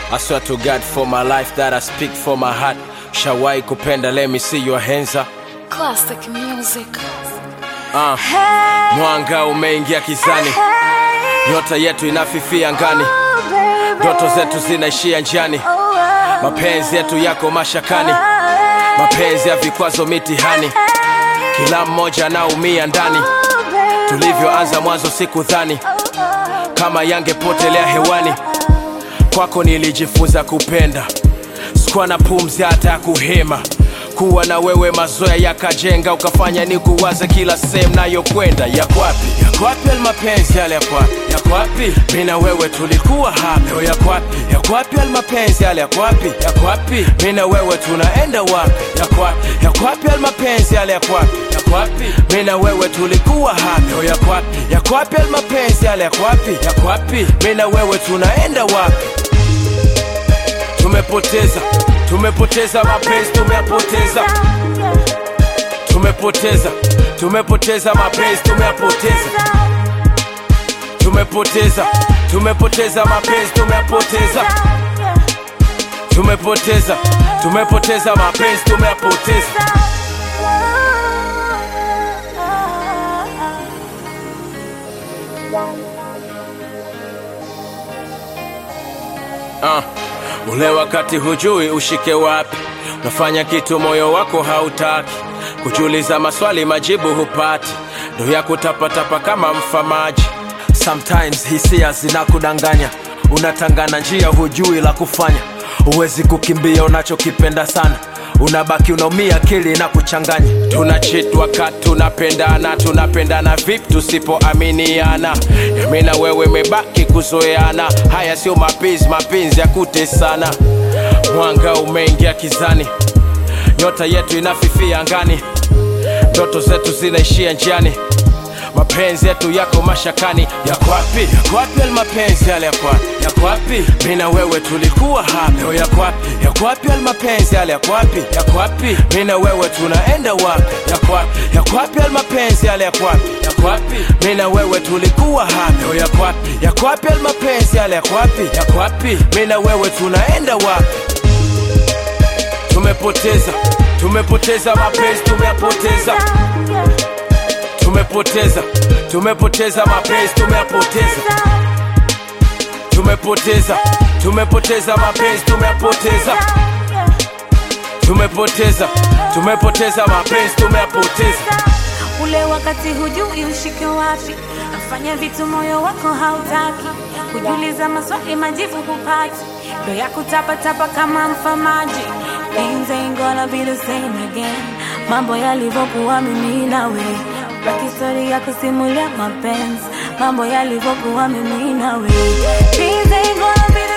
I swear to God for my life that I speak for my heart. Shawai kupenda, let me see your hands up. Classic music. Uh, mwanga umeingia kizani, nyota yetu inafifia ngani, ndoto zetu zinaishia njiani, mapenzi yetu yako mashakani, mapenzi ya vikwazo mitihani, kila mmoja anaumia ndani. Tulivyoanza mwanzo sikudhani kama yangepotelea hewani, kwako nilijifunza kupenda, sikuwa na pumzi hata ya kuhema kuwa na wewe mazoea yakajenga ukafanya ni kuwaza kila sehemu nayokwenda yakwapi yakwapi almapenzi yale yakwapi yakwapi mi na wewe tulikuwa hapa leo yakwapi yakwapi almapenzi yale yakwapi yakwapi mi na wewe tunaenda wapi yakwapi yakwapi almapenzi yale yakwapi yakwapi mi na wewe tulikuwa hapa leo yakwapi yakwapi almapenzi yale yakwapi yakwapi mi na wewe tunaenda wapi tumepoteza tumepoteza mapenzi tumeyapoteza tumepoteza tumepoteza mapenzi tumeyapoteza tumepoteza tumepoteza mapenzi tumeyapoteza tumepoteza tumepoteza mapenzi tumeyapoteza uh, ule wakati hujui ushike wapi unafanya kitu moyo wako hautaki kujiuliza maswali majibu hupati ndo ya kutapatapa kama mfamaji sometimes hisia zinakudanganya unatangana njia hujui la kufanya huwezi kukimbia unachokipenda sana unabaki unaumia akili na kuchanganya tunachitwa ka tunapendana tunapendana vipi tusipoaminiana yami na wewe mebaki kuzoeana haya sio mapenzi mapenzi ya kutesana mwanga umeingia kizani nyota yetu inafifia angani ndoto zetu zinaishia njiani mapenzi yetu yako mashakani yakwapi yakwapi almapenzi yale yakwapi yakwapi mi na wewe tulikuwa hapa leo yakwapi yakwapi almapenzi yale yakwapi yakwapi mi na wewe tunaenda wapi yakwapi yakwapi almapenzi yale yakwapi yakwapi mi na wewe tulikuwa hapa leo yakwapi yakwapi almapenzi yale yakwapi yakwapi mi na wewe tunaenda wapi tumepoteza tumepoteza mapenzi tumeyapoteza tumepoteza tumepoteza mapenzi tumeyapoteza tumepoteza tumepoteza mapenzi tumeyapoteza tumepoteza tumepoteza mapenzi tumeyapoteza ule wakati hujui ushike wapi nafanya vitu moyo wako hautaki kujiuliza maswali majibu hupati ndo ya kutapatapa kama mfamaji Things ain't gonna be the same again mambo yalivyokuwa mimi nawe baki story ya kusimulia mapenzi mambo yalivyokuwa mimi nawe Things ain't gonna be